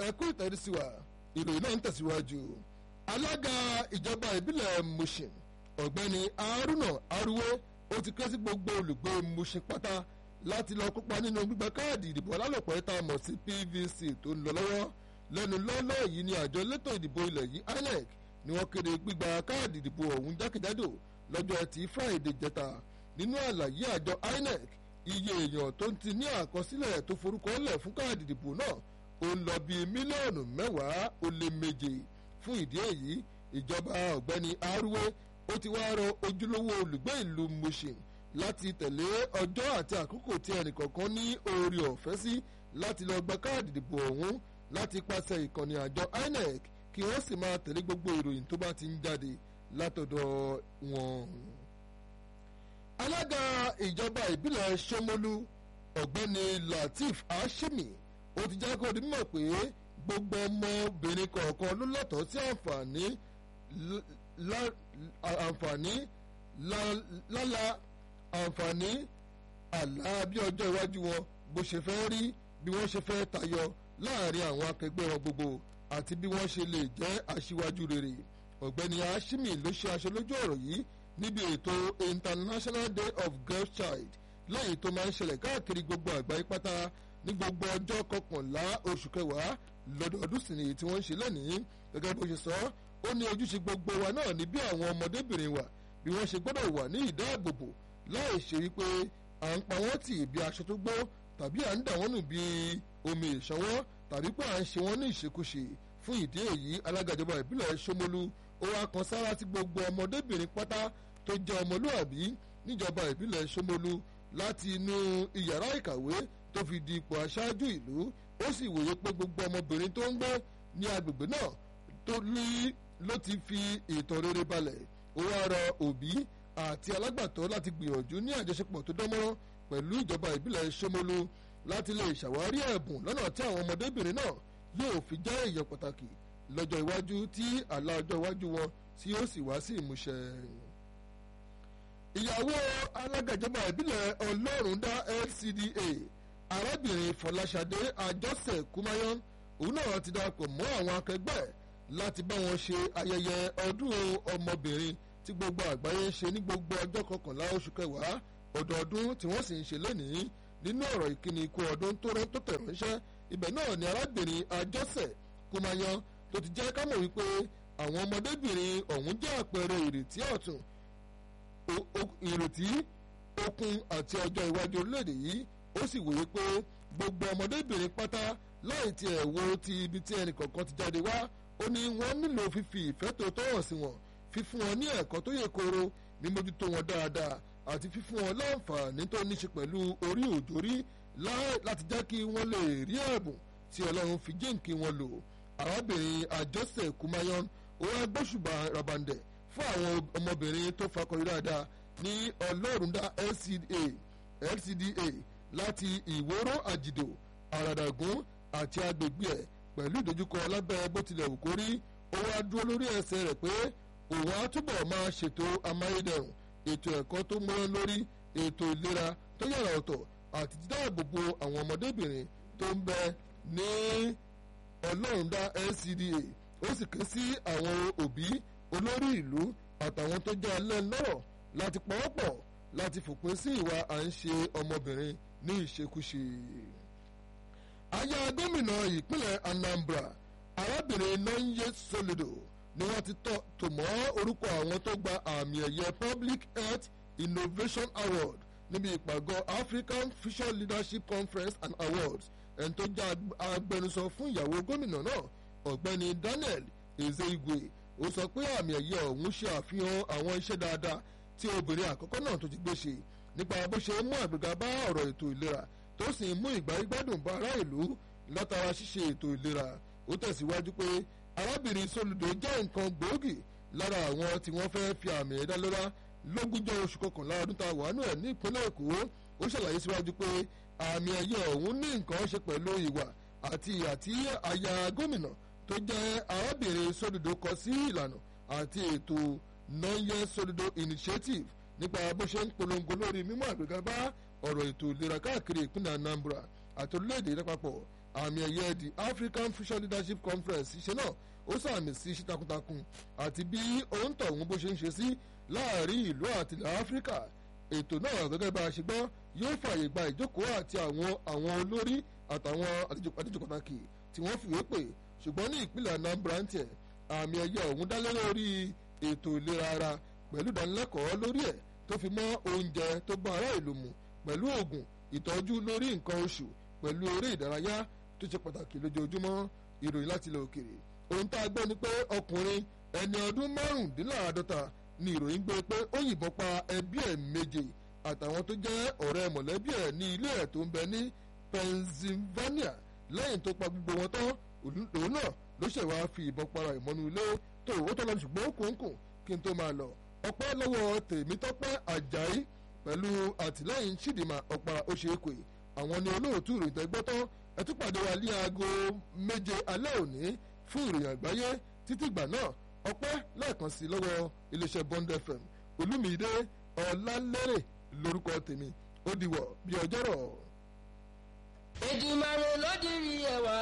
ẹkú ìtẹ́rísíwá ìròyìn náà ń tẹ̀síwájú alága ìjọba ìbílẹ̀ Mushin ọ̀gbẹ́ni Haruna Aruwe ó ti ké sí gbogbo olùgbé Mushin pátá láti lọ kópa nínú gbígba káàdì ìdìbò alálòpẹ́ tá a mọ̀ sí PVC tó ń lọ lọ́wọ́ lẹ́nu lọ́lọ́ yìí ni àjọ elétò ìdìbò ilẹ̀ yìí INEC ni wọ́n kéde gbígba káàdì ìdìbò ọ̀hún jákèjádò lọ́jọ́ ẹtì Friday jẹta nínú àlàyé àjọ INEC iye èèyàn tó ti ní àkọsílẹ̀ tó forúkọ lẹ̀ fún káàdì ìdìbò náà ó ń lọ bíi mílíọ̀nù mẹ́wàá ó lé méje fún ìdí èyí ìjọba ọ̀gbẹ́ni Aruwe ó ti wá rọ ojúlówó olùgbé ìlú Mushin láti tẹ̀lé ọjọ́ àti àkókò tí ẹnìkọ̀ọ̀kan ní oore ọ̀fẹ́ sí láti lọ gba káàdì ìdìbò ọ̀hún láti pàṣẹ ìkànnì àjọ INEC kí wọ́n sì máa tẹ̀lé gbogbo ìròyìn tó bá ti ń jáde látọ̀dọ̀ wọn. alága ìjọba ìbílẹ̀ Ṣómólú ọ̀gbẹ́ni Lateef Ashimi ó ti jẹ́ kó di mímọ̀ pé gbogbo ọmọbìnrin kọ̀ọ̀kan ló lẹ́tọ̀ọ́ sí àǹfààní àǹfààní lálá àǹfààní àlá bí ọjọ́ iwájú wọn bó ṣe fẹ́ rí bí wọ́n ṣe fẹ́ tayọ láàrin àwọn akẹgbẹ́ wọn gbogbo àti bí wọ́n ṣe lè jẹ́ aṣíwájú rere ọ̀gbẹ́ni Ashimi ló ṣe aṣọ lójú ọ̀rọ̀ yìí níbi ètò International Day of Girl Child lẹ́yìn tó máa ń ṣẹlẹ̀ káàkiri gbogbo àgbáyé pátá ní gbogbo ọjọ́ kọkànlá oṣù kẹwàá lọ́dọọdún sì ni tí wọ́n ń ṣe lẹ́nìí gẹ́gẹ́ bó ṣe sọ ó ní ojúṣe gbogbo wa náà ní bí àwọn ọmọdébìnrin wa bí wọ́n ṣe gbọ́dọ̀ wà ní ìdáàbòbò láì ṣe wípé à ń pa wọ́n tì bí aṣọ tó gbó tàbí à ń dà wọ́n nù bí omi ìṣanwọ́ tàbí pé à ń ṣe wọ́n ní ìṣekúṣe fún ìdí èyí alága ìjọba ìbílẹ̀ Ṣómólú ó wá kan sára sí gbogbo ọmọdébìnrin pátá tó jẹ́ ọmọlúàbí níjọba ìbílẹ̀ Ṣómólú láti inú ìyàrá ìkàwé tó fi di ipò aṣáájú ìlú ó sì wòye pé gbogbo ọmọbìnrin tó ń gbé ní agbègbè náà tó ní ló ti fi ìtàn rere balẹ̀ ó wá rọ òbí àti alágbàtọ́ láti gbìyànjú ní àjọṣepọ̀ tó dánmọ́rán pẹ̀lú ìjọba ìbílẹ̀ Ṣómólú láti lè ṣàwárí ẹ̀bùn lọ́nà tí àwọn ọmọdébìnrin náà yóò fi jẹ́ èèyàn pàtàkì lọ́jọ́ iwájú tí àlá ọjọ́ iwájú wọn tí yóò sì wá sí ìmúṣẹ. ìyàwó alága ìjọba ìbílẹ̀ Ọlọ́rundá LCDA arábìnrin Fọláṣadé Àjọṣe Kúmáyán òun náà ti darapọ̀ mọ́ àwọn akẹgbẹ́ láti bá wọn ṣe ayẹyẹ ọdún ọmọbìnrin tí gbogbo àgbáyé ń ṣe ní gbogbo ọjọ́ kọkànlá oṣù kẹwàá ọdọọdún tí wọ́n sì ń ṣe lónìí nínú ọ̀rọ̀ ìkíni ikú ọdún tó rán tó tẹ̀ ránṣẹ́ ibẹ̀ náà ni arábìnrin Àjọṣe Kúmáyán tó ti jẹ́ ká mọ̀ wípé àwọn ọmọdébìnrin ọ̀hún jẹ́ àpẹẹrẹ ìrètí ọ̀tun ìrètí okun àti ọjọ́ iwájú orílẹ̀-èdè yìí ó sì wòye pé gbogbo ọmọdébìnrin pátá láì tiẹ̀ wo ti ibi tí ẹnì kọ̀ọ̀kan ti jáde wá ó ní wọ́n nílò fífi ìfẹ́ tó tọ́ hàn sí wọn fífún wọn ní ẹ̀kọ́ tó yè kooro mímójútó wọn dáadáa àti fífún wọn láǹfààní tó ní ṣe pẹ̀lú orí òjòrí láti jẹ́ kí wọ́n lè rí ẹ̀bùn tí Ọlọ́run fi jíǹkí wọn lò arábìnrin Àjọṣe Kúmáyán ó wá gbóṣùbà rabandẹ̀ fún àwọn ọmọbìnrin tó fakọyọ dáadáa ní Ọlọ́rundá LCDA LCDA láti ìwòrò àjìdò àràdàgún àti agbègbè ẹ̀ pẹ̀lú ìdojúkọ lábẹ́ bó tilẹ̀ wù kó rí ó wá dúró lórí ẹsẹ̀ rẹ̀ pé òun á túbọ̀ máa ṣètò amáyédẹrùn ètò ẹ̀kọ́ tó mọ́ lórí ètò ìlera tó yàrá ọ̀tọ̀ àti dídáàbòbò àwọn ọmọdébìnrin tó ń bẹ ní Ọlọ́rundá LCDA ó sì ké sí àwọn òbí olórí ìlú àtàwọn tó jẹ́ alẹ́ lọ́rọ̀ láti pawọ́pọ̀ láti fòpin sí ìwà à ń ṣe ọmọbìnrin ní ìṣekúṣe. aya gómìnà ìpínlẹ̀ Anambra arábìnrin Nonye Soludo ni wọ́n ti tò mọ́ orúkọ àwọn tó gba àmì ẹ̀yẹ Public Health Innovation Award níbi ìpàgọ́ African Future Leadership Conference and Awards ẹni tó jẹ́ agbẹnusọ fún ìyàwó gómìnà náà ọ̀gbẹ́ni Daniel Ezeigwe ó sọ pé àmì ẹ̀yẹ ọ̀hún ṣe àfihàn àwọn iṣẹ́ dáadáa tí obìnrin àkọ́kọ́ náà tó ti gbé ṣe nípa bó ṣe mú àgbéga bá ọ̀rọ̀ ètò ìlera tó sì mú ìgbáyégbádùn bá ará ìlú látara ṣíṣe ètò ìlera ó tẹ̀síwájú pé arábìnrin Soludo jẹ́ nǹkan gbòógì lára àwọn tí wọ́n fẹ́ fi àmì ẹ̀dá lọ́lá lógúnjọ́ oṣù kọkànlá ọdún tá a wà nù ẹ̀ ní ìpínlẹ̀ Èkó ó ṣàlàyé síwájú pé àmì ẹ̀yẹ ọ̀hún ní nǹkan ṣe pẹ̀lú ìwà àti ìyà tí aya gómìnà tó jẹ́ arábìnrin Soludo kọ sí ìlànà àti ètò Nonye Soludo Initiative nípa bó ṣe ń polongo lórí mímú àgbéga bá ọ̀rọ̀ ètò ìlera káàkiri ìpínlẹ̀ Anambra àti orílẹ̀-èdè lápapọ̀ àmì ẹ̀yẹ the African Future Leadership Conference ṣe náà ó sàmì sí iṣẹ́ takuntakun àti bí òǹtọ̀hún bó ṣe ń ṣe sí láàrin ìlú àti ilẹ̀ Áfíríkà ètò náà gẹ́gẹ́ bá a ṣe gbọ́ yóò fààyè gba ìjókòó àti àwọn àwọn olórí àtàwọn àlejò pàtàkì tí wọ́n fìwé pè ṣùgbọ́n ní ìpínlẹ̀ Anambra ń tiẹ̀ àmì ẹ̀yẹ ọ̀hún dálé lórí ètò ìlera ara pẹ̀lú ìdánilẹ́kọ̀ọ́ lórí ẹ̀ tó fi mọ́ oúnjẹ tó bá ará ìlú mu pẹ̀lú oògùn ìtọ́jú lórí nǹkan oṣù pẹ̀lú eré ìdárayá tó ṣe pàtàkì lójoojúmọ́ ìròyìn láti ilẹ̀ òkèrè ohun tá a gbọ́ ni pé ọkùnrin ẹni ọdún márùndínláàádọ́ta ni ìròyìn gbé pé ó yìnbọn pa ẹbí ẹ̀ méje àtàwọn tó jẹ́ ọ̀rẹ́ mọ̀lẹ́bí ẹ̀ ní ilé ẹ̀ tó ń bẹ ní Pennsylvania lẹ́yìn tó pa gbogbo wọn tán òun náà ló ṣẹ̀ wá fi ìbọn para ìmọ̀nù ilé tó owó tó lọ ṣùgbọ́n kòńkòń kí n tó máa lọ ọpẹ́ lọ́wọ́ Tèmítọ́pẹ́ Àjàyí pẹ̀lú àtìlẹ́yìn Chidinma Ọ̀pá Oṣèkè àwọn ni olóòtú ìròyìn tẹ́gbọ́tọ́ ẹ tún pàdé wa ní aago méje alẹ́ òní fún ìròyìn àgbáyé títí ìgbà náà ọpẹ́ lẹ́ẹ̀kan sí lọ́wọ́ iléeṣẹ́ Bond FM Olúmídé Ọlálérè lórúkọ tèmi ó diwọ̀ bí ọjọ́rọ̀. Èdùmàrè ló dirí ẹwà